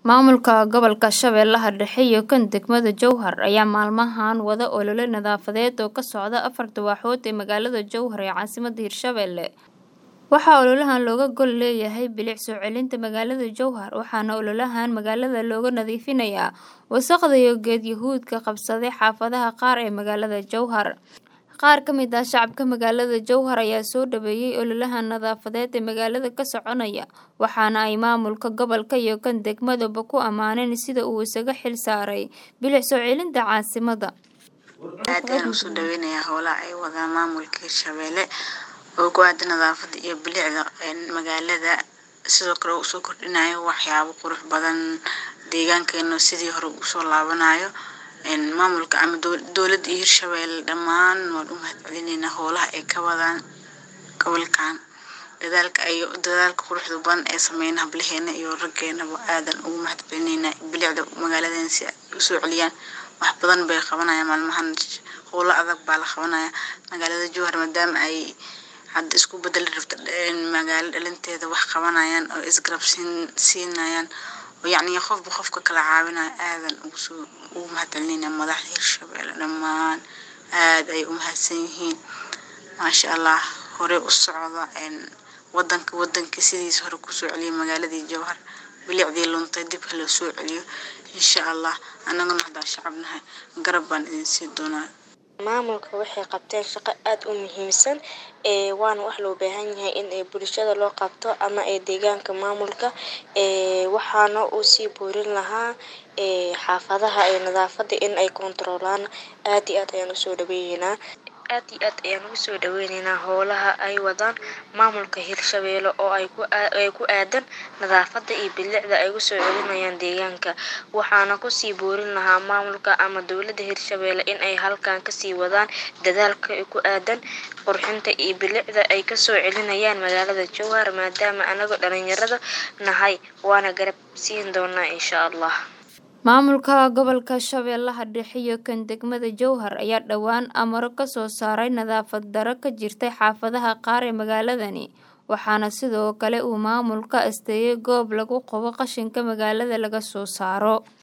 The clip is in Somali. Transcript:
Maamulka gobolka Shabeellaha Dhexe iyo kan degmada Jowhar ayaa maalmahan wada olole nadaafadeed oo ka socda afar dooxood ee magaalada Jowhar ee caasimadda Hirshabelle. Waxaa ololahan looga gol leeyahay bilic soo celinta magaalada Jowhar waxaana ololahan magaalada looga nadiifinayaa wasakhda iyo geed yahuudka qabsaday xaafadaha qaar ee magaalada Jowhar. Qaar ka mid ah shacabka magaalada Jowhar ayaa soo dhaweeyay ololahan nadaafadeed ee magaalada ka soconaya waxaana ay maamulka gobolka iyo kan degmadaba ku ammaaneen sida uu isaga xil saaray bilic soo celinta caasimadda. aad ayaan usoo dhaweynayaa howlaha ay wadaan maamulka hirshabelle oo ku aada nadaafada iyo bilicda magaalada sidoo kale usoo kordhinayo waxyaabo qurux badan deegaankeena sidii hore usoo laabanayo maamulka ama dowladda iyo hirshabelle dhammaan waan u mahadcelineynaa howlaha ay ka wadaan gobolkan dadaalka ay dadaalka quruxda badan ee sameeyaan hablaheena iyo raggeenaba aadan ugu mahadcelineynaa bilicda magaaladeena si ay usoo celiyaan wax badan bay qabanayaan maalmahan howlo adag baa la qabanaya magaalada jowhar maadaama ay hadda isku bedeli rabto magaalo dhalinteeda wax qabanayaan oo isgarab siin siinayaan oo yacni qofba qofka kala caawinayo aadan ugu soo ugu mahadcelineynaa madaxda hirshabelle dhammaan aad ay u mahadsan yihiin maasha allah hore u socda wadanka wadanka sidiisa hore kusoo celiyay magaaladii jowhar bilicdii luntay dib ha loo soo celiyo insha allah annaguna haddaan shacab nahay garab baan idin sii doonaa maamulka waxay qabteen shaqo aada u muhiimsan ee waana wax loo baahan yahay in ee bulshada loo qabto ama ee deegaanka maamulka ee waxaana uu sii boorin lahaa ee xaafadaha ee nadaafada in ay kontaroolaan aad iyo aad ayaan usoo dhaweeyeynaa aad iyo aad ayaan ugu soo dhaweyneynaa howlaha ay wadaan maamulka hirshabelle oo ay ku ay ku aadan nadaafada iyo bilicda ay usoo celinayaan deegaanka waxaana kusii boorin lahaa maamulka ama dowladda hirshabelle in ay halkan kasii wadaan dadaalka ku aadan qurxinta iyo bilicda ay kasoo celinayaan magaalada jowhar maadaama anaga dhalinyarada nahay waana garab siin doonaa insha allah maamulka gobolka shabeellaha dhexe iyo kan degmada jowhar ayaa dhowaan amaro ka soo saaray nadaafad daro ka jirtay xaafadaha qaar ee magaaladani waxaana sidoo kale uu maamulka asteeyay goob lagu qabo qashinka magaalada laga soo saaro